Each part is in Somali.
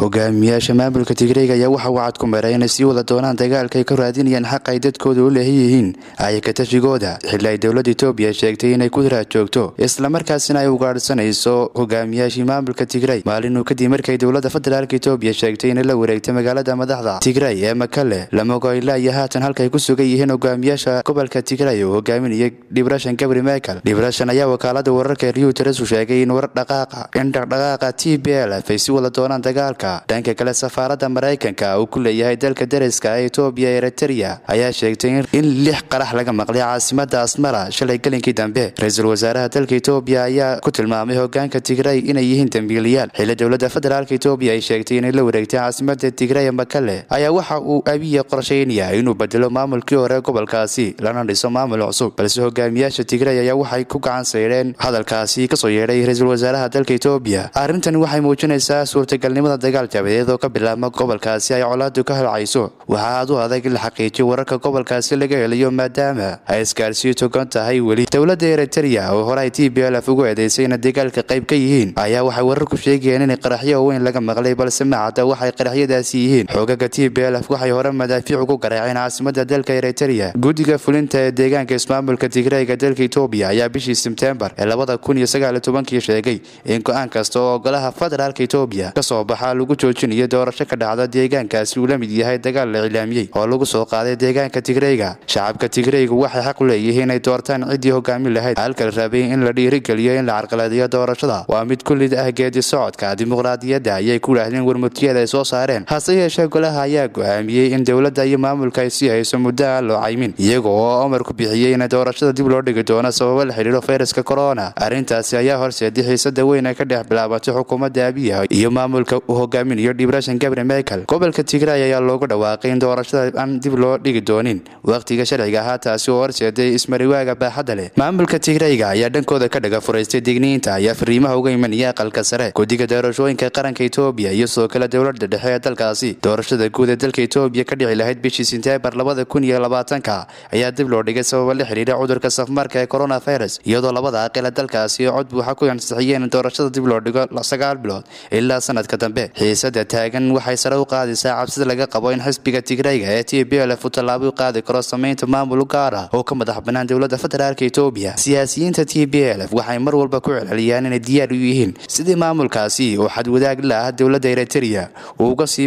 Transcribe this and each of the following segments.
hogaamiyaasha maamulka tigreega ayaa waxa uu cad ku maray inay sii wada doonaan dagaalka ay ka raadinayaan xaq ay dadkooda u leehan yihiin ayaka tashigooda xilli ay dowladda etoobiya sheegtay inay ku raad joogto islamarkaasina ay ugaadhsanayso hogaamiyaashii maamulka tigrey maalinuu kadib markay dowladda federaalk etoobiya sheegtay inay la wareegtay magaalada madaxda tigrey ee makale lamogo ilaa iyo haatan halkaay ku sugan yihiin hogaamiyaasha gobolka tigrey oo hogaaminaya dhibrashan gabri michael dhibrashan ayaa wakaalada wararka reuteres u sheegay in warar dhaqaaqa in dhaqdhaqaaqa t b l f ay si wada doonaan dagaalka dhanka kale safaaradda maraykanka uu ku leeyahay dalka dariska ee etoobiya eritrea ayaa sheegtay in lix qarax laga maqlay caasimada asmara shalay gelinkii dambe ra-iisul wasaaraha dalka etoobiya ayaa ku tilmaamay hogaanka tigrey inay yihiin dambiiliyaal xilli dowladda federaalk etoobiya ay sheegtay inay la wareegtay caasimada tigrey makale ayaa waxa uu abiya qorsheynaya inuu bedelo maamulkii hore gobolkaasi lana dhiso maamul cusub balse hogaamiyaasha tigrey ayaa waxay ku gacan saydheen hadalkaasi kasoo yeedhay ra-iisul wasaaraha dalka etoobiya arrintani waxay muujinaysaa suurtagalnimada dagaal jabadeed oo ka bilaabma gobolkaasi ay colaadu ka halcayso waxaa aad u adag in la xaqiijiyo wararka gobolkaasi laga helayo maadaama ay iskaarsiyo togan tahay weli dowladda eritrea oo hore ay t b l f ugu eedeysay inay dagaalka qayb ka yihiin ayaa waxay wararku sheegayeen inay qaraxyo weyn laga maqlay balse macadda waxay qaraxyadaasi yihiin xoogaga t b l f waxay hore madaafiic ugu garaaceen caasimada dalka eritrea guddiga fulinta ee deegaanka ismaamulka tigreyga dalka etoobiya ayaa bishii sebtembar ee labada kun iyo sagaal iyo tobankii sheegay in go-aan kasta oo golaha federaalka etoobiya kasoo baxa lagu joojinayo doorasho ka dhacda deegaankaasi uu la mid yahay dagaal la cilaamiyey oo lagu soo qaaday deegaanka tigreyga shacabka tigreygu waxay xaq u leeyihiin inay doortaan ciddii hogaamin lahayd halka la rabay in la dhiirigeliyo in la carqaladiyo doorashada waa mid kullid ah geedi socodka dimuqraadiyadda ayay ku yidhaahdeen warmurtiyada ay soo saareen hase yeeshee golaha ayaa go-aamiyey in dowladda iyo maamulka ay sii hayso muddo aan loo caymin iyaga oo amarku bixiyey in doorashada dib loo dhigi doono sababo la xidhiiro fayraska corona arrintaasi ayaa horseeday xiisada weyn ay ka dhex bilaabatay xukuumadda abiya iyo maamulka uu hogaaminayo dhibrashan gabri michael gobolka tigrey ayaa loogu dhawaaqay in doorashada aan dib loo dhigi doonin wakhtiga sharciga ahaa taasi oo horseeday ismariwaaga baaxadda leh maamulka tigreyga ayaa dhankooda ka dhaga furaystay digniinta ayaa fariimaha uga imanaya aqalka sare guddiga doorashooyinka qaranka etoobiya iyo sidoo kale dowladda dhexe ee dalkaasi doorashada guud ee dalka etoobiya ka dhici lahayd bishii senteembar labada kun iyo labaatanka ayaa dib loo dhigay sababa la xidhiira cudurka safmarka ee coronavirus iyadoo labada aqila dalkaasi cod buuxa ku ansixiyeen in doorashada dib loo dhigo sagaal bilood ilaa sanadka dambe xiisada taagan waxay sare u qaadaysaa cabsida laga qabo in xisbiga tigreyga ee t b l f uu tallaabo u qaadi karo samaynta maamul gaar ah oo ka madax bannaan dowladda federaalk etoobiya siyaasiyiinta t b l f waxay mar walba ku celceliyaan inay diyaar u yihiin sidii maamulkaasi oo xadwadaag la ah dowladda eritrea uu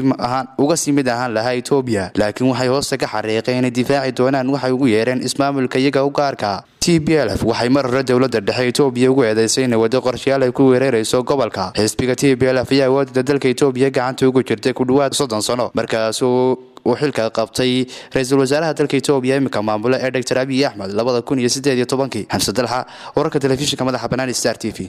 uga sii mid ahaan lahaa etoobiya laakiin waxay hoosta ka xariiqeen inay difaaci doonaan waxay ugu yeereen ismaamulka iyaga u gaarka t b l f waxay mar hore dowladda dhexe etoobiya ugu eedeysay inay waddo qorshayaal ay ku weerarayso gobolka xisbiga t b l f ayaa awoodda dalka etoobiya gacanta ugu jirtay ku dhowaad soddon sano markaasuu uu xilka qabtay ra-iisul wasaaraha dalka etoobiya iminka maamulo ee doctor abiy axmed labada kun iyo sideed iyo tobankii xamse dalxa wararka telefishinka madaxa banaani star t v